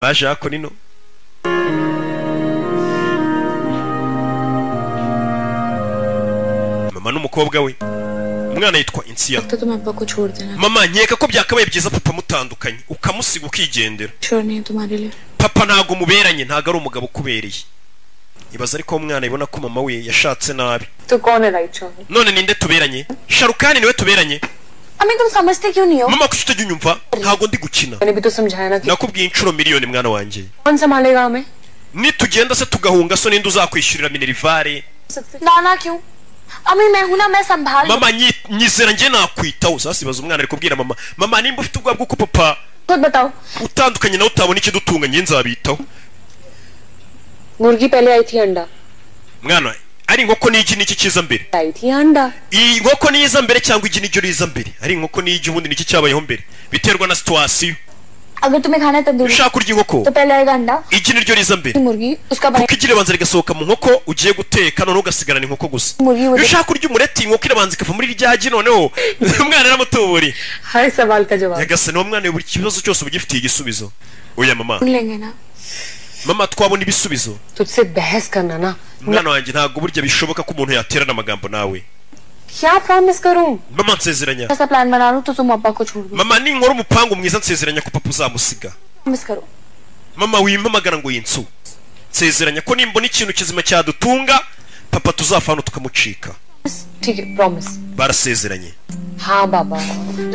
baje hakuno ino mama n'umukobwa we umwana yitwa insiya तो तुम अब्बा को छोड़ देना mama nkeka ko byakabaye byiza papa mutandukanye ukamusiga ukigendera sure नहीं है तुम्हारे लिए papa ntago muberanye ntago ari umugabo ukubereye ibaza ariko uwo mwana abona ko mama we yashatse nabi तो कौन है right shop none ninde tuberanye sharukani niwe tuberanye अम्मी तुम समझते क्यों नहीं हो mama kuki utajya unyumva ntago ndi gukina मैंने भी तो समझाया ना कि nakubwiye inshuro miliyoni mwana wanjye कौन संभालेगा हमें nitugenda se tugahunga so ninde uzakwishyurira minerivare नाना क्यों अम्मी मैं हूं ना मैं संभाल mama nyi- nyizera njye nakwitaho uzasibaza umwana ari kubwira mama mama nimba ufite ubwoba bw'uko papa खुद बताओ utandukanye nawe utabona ikidutunga njye nzabitaho मुर्गी पहले आई थी अंडा mwana ari inkoko n'igi n'iki kiza mbere आई थी अंडा iyi nkoko niyiza mbere cyangwa igi niryo riza mbere ari inkoko n'igi ubundi niki cyabayeho mbere biterwa na situwasiyo अगर तुम्हें खाना है तंदूरी ushaka kurya inkoko तो पहले आएगा अंडा igi niryo riza mbere मुर्गी उसका kuko igi ribanza rigasohoka mu nkoko ugiye guteka noneho ugasigarana inkoko gusa Muri- iyo ushaka kurya umureti inkoko irabanza ikava muri rya gi noneho umwana aramutuburiye हर सवाल का जवाब nyagasani uwo mwana buri kibazo cyose uba ugifitiye igisubizo oya mama सुन लेंगे ना mama twabona ibisubizo तुझसे बहस करना ना mwana wanjye ntabwo burya bishoboka ko umuntu yaterana amagambo nawe क्या प्रॉमिस करूं mama nsezeranya ऐसा प्लान बना लूं तो तुम अब्बा को छोड़ दो mama ninkora umupangu mwiza nsezeranya ko papa uzamusiga promise करो mama wimpamagara ngo yinsu nsezeranya ko nimbona ikintu kizima cyadutunga papa tuzafana tukamucika ठीक है प्रॉमिस barasezeranye हाँ बाबा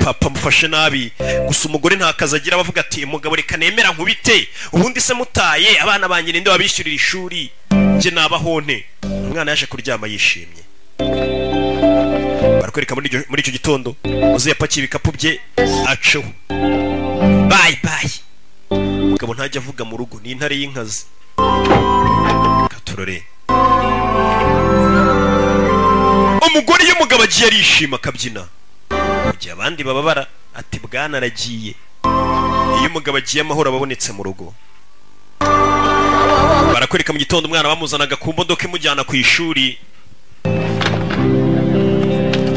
papa mufashe nabi gusa umugore nta kazi agira abavuga ati umugabo reka nemera nkubite ubundi se mutaye abana banjye ninde wabishyurira ishuri njye nabahonte umwana yaje kuryama yishimye barakwereka muri iryo- muri icyo gitondo uzi yapakiye ibikapu bye acaho bayi bayi umugabo ntajya avuga mu rugo ni intare y'inkazi katurore umugore iyo umugabo agiye arishima akabyina gihe abandi bababara ati bwana aragiye iyo umugabo agiye amahoro aba abonetse mu rugo barakwereka mu gitondo umwana bamuzanaga ku modoka imujyana ku ishuri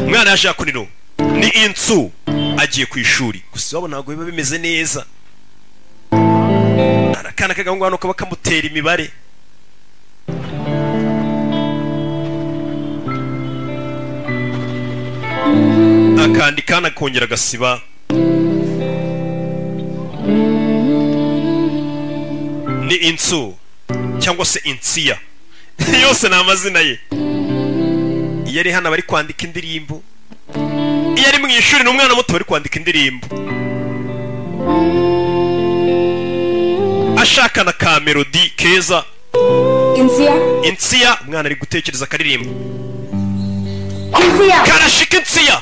umwana yaje hakuno ni inzu agiye ku ishuri gusa iwabo ntabwo biba bimeze neza hari akana kagahungu hano kaba kamutera imibare akandi kana kongera agasiba ni insu cyangwa se insiya yose ni amazina ye iyo ari hano aba ari kwandika indirimbo iyo ari mu ishuri ni umwana muto bari kwandika indirimbo ashakana ka melodi keza Insiya insiya umwana ari gutekereza akaririmbo Insiya karashika insiya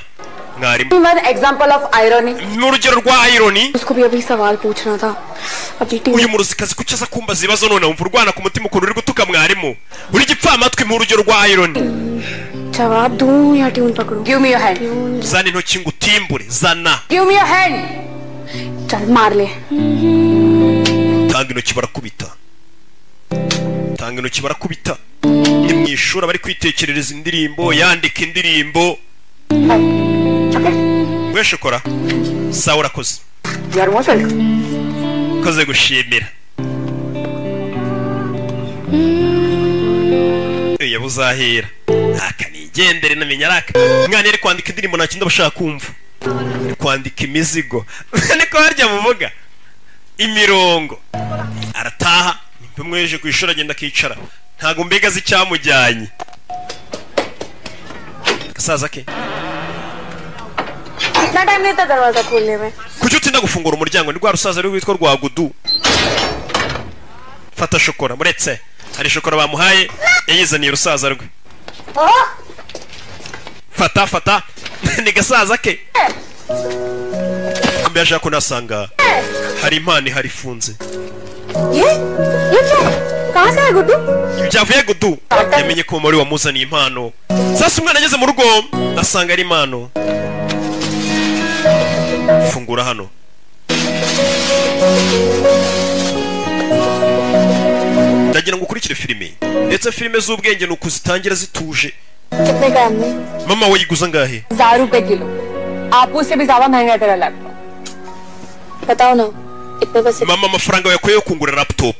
mwarimu one example of irony ni urugero rwa ironi उसको भी अभी सवाल पूछना था अपनी team uyu muruzikazi kuki aza kumbaza ibibazo none wumva urwana ku mutima ukuntu uri gutuka mwarimu uri igipfamatwi mu rugero rwa ironi जवाब दूं या ट्यून पकड़ूं give me your hand zana intoki ngo utimbure zana give me your hand चल मार ले tanga intoki barakubita tanga intoki barakubita ni mu ishuri abari kwitekerereza indirimbo yandika indirimbo we shokora sawa urakoze यार वो चल koze gushimira iyo buzahera aka nigendere namenye araka mwana yari kwandika indirimbo nta kindi aba ashaka kumva ari kwandika imizigo niko harya muvuga imirongo arataha mpamweje ku ishuri agenda akicara ntago mbega azi icyamujyanye gasaza ke इतना time नहीं था दरवाजा खोलने में kuki utinda gufungura umuryango ni rwa rusaza ruri rwitwa rwa gudu fata shokora muretse hari shokora bamuhaye yayizaniye urusaza rwe fata fata ni gasaza ke mbere ashaka kunasanga hari impano ihari ifunze ये ये क्या है? कहाँ से है Guddu ibi byavuye gudu yamenye ko umumaro wamuzaniye impano sasa umwana ageze mu rugo asanga ari impano fungura hano ndagira ngo ukurikire filime ndetse filime z'ubwenge ni ukuzitangira zituje कितने का है अम्मी mama we yiguza angahe हजार रुपए किलो आपू से भी ज्यादा महंगा है तेरा लैपटॉप बताओ ना इतने पैसे mama amafaranga yakuye yo kungura laptop